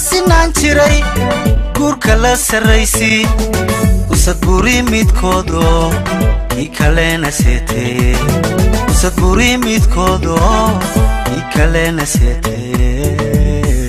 sinaan jiray guurka la sarraysi usad buri midkoodo kii kalena seetee usad buri midkoodo kii kalena seetee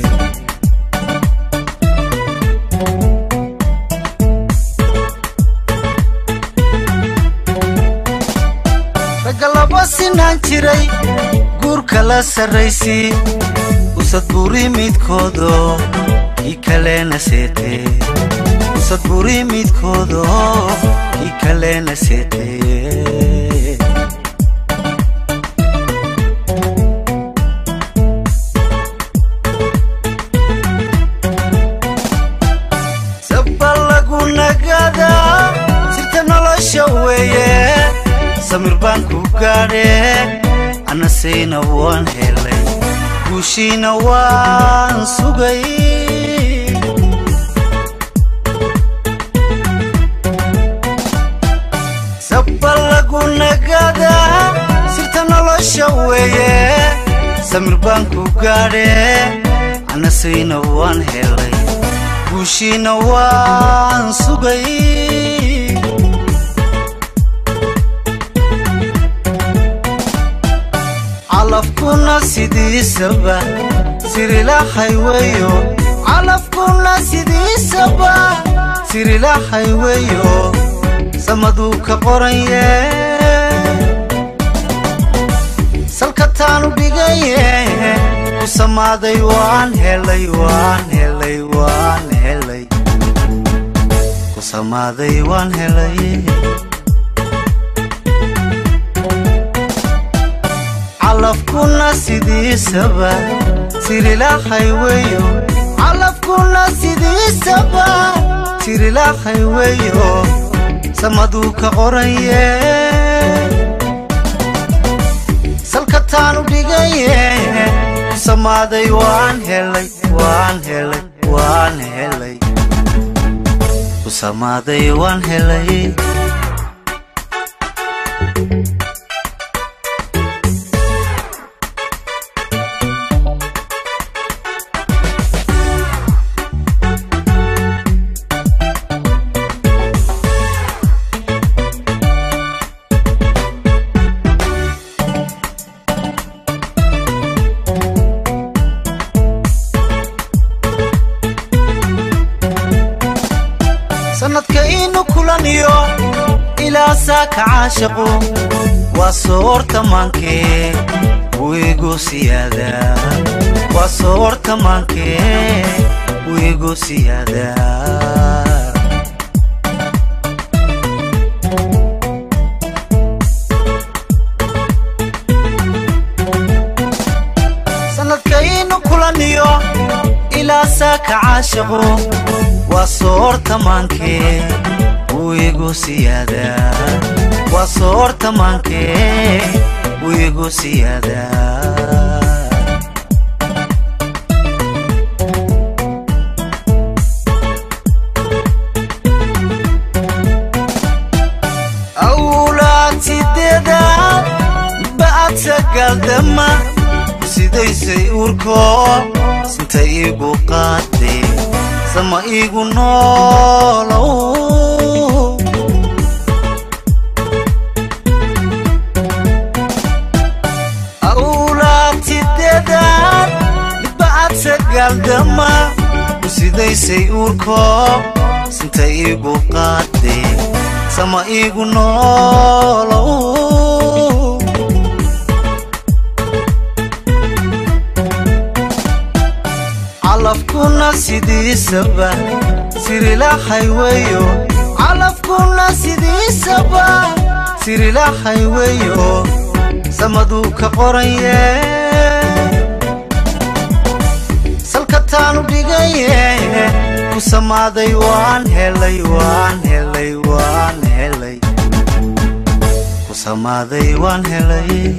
ragga laba sinaan jiray guurka la sarraysi usad buri midkoodo kii kalena seetee usad buri midkoodo kii kalena seetee saba lagu nagadaa sirta nolosha weeye samir baan ku gaadhe anasayna waan helay guushiina waan sugay saba lagu nagadaa sirta nolosha weeye samir baan ku gaadhe anasayna waan helay guushiina waan sugay calafkuna sidiisaba sirilahay weyo calafkuna sidiisaba sirilahay weyo samaduu ka qoranye salka taanu dhigaye ku samaaday waan helay waan helay waan helay ku samaaday waan helay calafkuna sidiisaba sirilahay weyo calafkuna sidiisaba sirilahay weyo samaduu ka qoranye salka taanu dhigaye ku samaaday waan helay waan helay waan helay ku samaaday waan helay sanadka inu kulaniyo ilaa saaka caashaqu waa soortamaankee wiigu siyaada waa soortamaankee wiigu siyaada sanadka inu kulaniyo ilaa saaka caashaqu waa soortamaankee wiigu siyaada waa soortamaankee wiigu siyaada awlaad sideedaad ba'ad sagaaldama sidaysay uurkoo sinta iigu qaadee sama iigu noolow awlaad sideedaad ba'ad sagaaldama sidaysay uurkoo sinta iigu qaadee sama iigu noolow calafkuna sidiisaba sirilahay weyo calafkuna sidiisaba sirilahay weyo samaduu ka qoranye salka taanu dhigaye ku samaaday waan helay waan helay waan helay ku samaaday waan helay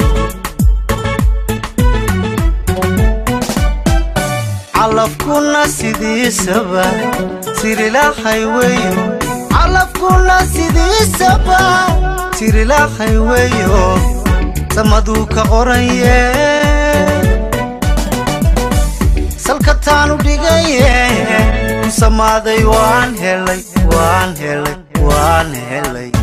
calafkuna sidiisaba sirilahay weyo calafkuna sidiisaba sirilahay weyo samaduu ka qoranye salka taanu dhigaye samaaday waan helay waan helay waan helay